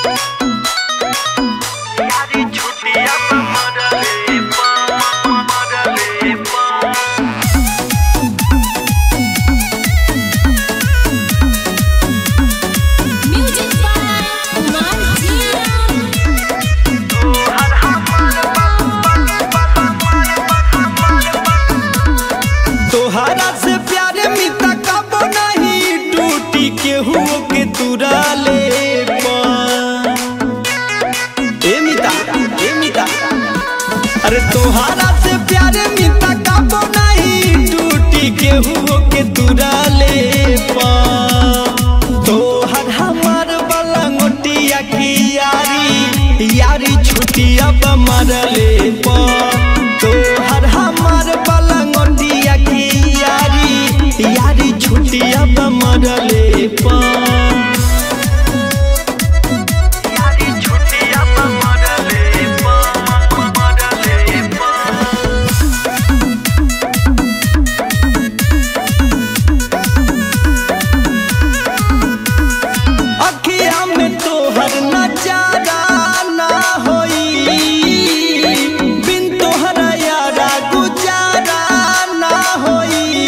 यारी छुटिया पे मरले पा मरले पा Music by Kumar Jiram. तोहरा से प्यारे मिता कबो नहीं टूटी केहू के तुरा ले ए मिता ए मिता अरे तोहरा से प्यारे मिता कबो नहीं टूटी केहू के तुरा ले तोहर हमार वाला गोटिया की यारी यारी छुटिया मरले पा तोहर हमार वाला गोटिया की यारी यारी छुटिया मरले पा यारी छुटिया पे मरले पा मरले पा अखिया में तोहर नजारा ना होई बिन तोहरा यारा गुजारा ना होई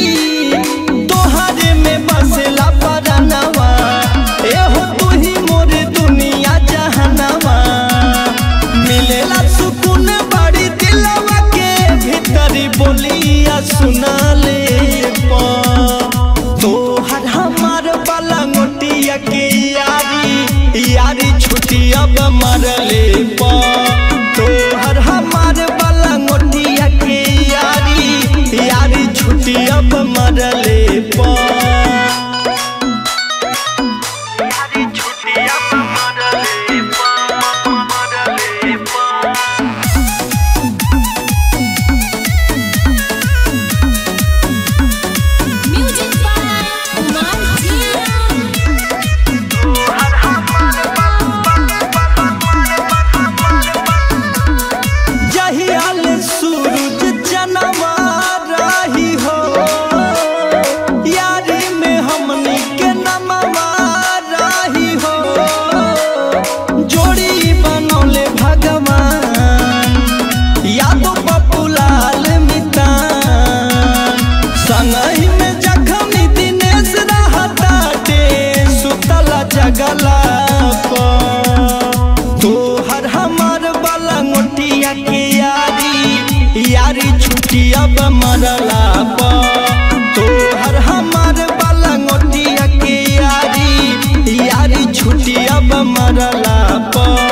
तोहरे में बसला परनवा एहो तू ही मोर दुनिया जहनवा मिलेला सुकून बड़ी दिलवा के भीतरी बोलिया सुना ले पा तोहर हमार वाला गोटिया के यारी यारी छुटिया मरले पा तोहर हमार वाला गोटिया के यारी यारी छुटिया मरले पा यारी छुटिया पे मरले पा मरले पा Music by Kumar Jiram. जहियाल सूरज जनवा राही हो यारी में हमनी के नमवा राही हो जोड़ी बनौले भगवान यादो पपुलाल मितान संगही में जखमी दिनेश रहताटे सुतला जगला तोहर हमार वाला मोटिया के यारी यारी छुटिया मरला पा तोहर हमार वाला मोटिया के यारी यारी छुटिया मरला पा